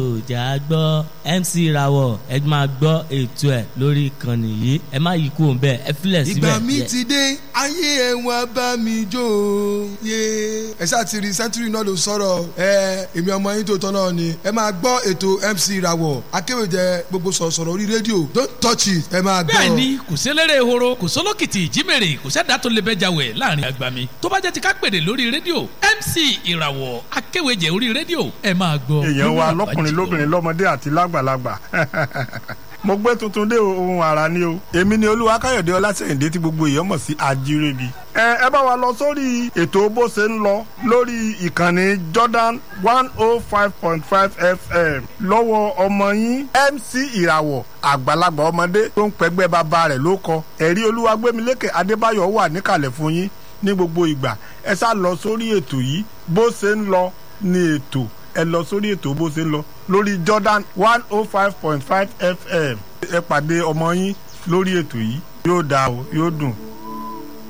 òjà gbọ́ MC Rawọ ẹ máa gbọ́ ètò ẹ̀ lórí ìkànnì yìí ẹ má yí kúrò bẹ́ẹ̀ ẹ filẹ̀ síbẹ̀. ìgbà mi ti dé ayé ẹ wá bá mi jó o yé ẹ ṣáà ti rí sẹ́ńtúrì náà ló sọ̀rọ̀ ẹ èmi ọmọ yín tó tọ́ náà ni ẹ máa gbọ́ ètò MC Rawọ akéwèjẹ gbogbo sọ̀rọ̀sọ̀rọ̀ orí rédíò don't touch it ẹ máa gbọ́. bẹ́ẹ̀ni kò sélérè ehoro kò sólókìtì ìjímèrè kò sẹ́dá tó lè bẹ́jà wẹ̀ láàrin àgbà mi tó bá jẹ́ ti ká pèdè lórí rédíò MC ìràwọ̀ akéwèjẹ orí rédíò ẹ máa gbọ́. èèyàn wa lọkùnrin lóbìnrin lọmọdé àti lágbàlagbà mo gbé tuntun dé ohun àrà ni o èmi ni olúwa káyọ̀dé ọlásẹ̀yìndé tí gbogbo èèyàn mọ̀ sí ajírébi. ẹ ẹ bá wa lọ sórí ètò bó ṣe ń lọ lórí ìkànnì Jordan one oh five point five FM lọ́wọ́ ọmọ yín MC ìràwọ̀ àgbàlagbà ọmọdé tó ń pẹ́gbẹ́ bàbá rẹ̀ ló kọ ẹ̀rí olúwa gbémilékè adébáyọ̀ wà níkàlẹ̀ fún yín ní gbogbo ìgbà ẹ sá lọ sórí ètò yìí bó ṣe ń lọ ní ètò ẹ lọ sórí ètò bó ṣe ń lọ lórí Jordan one oh five point five FM ẹ pàdé ọmọ yín lórí ètò yìí yóò dáa o yóò dùn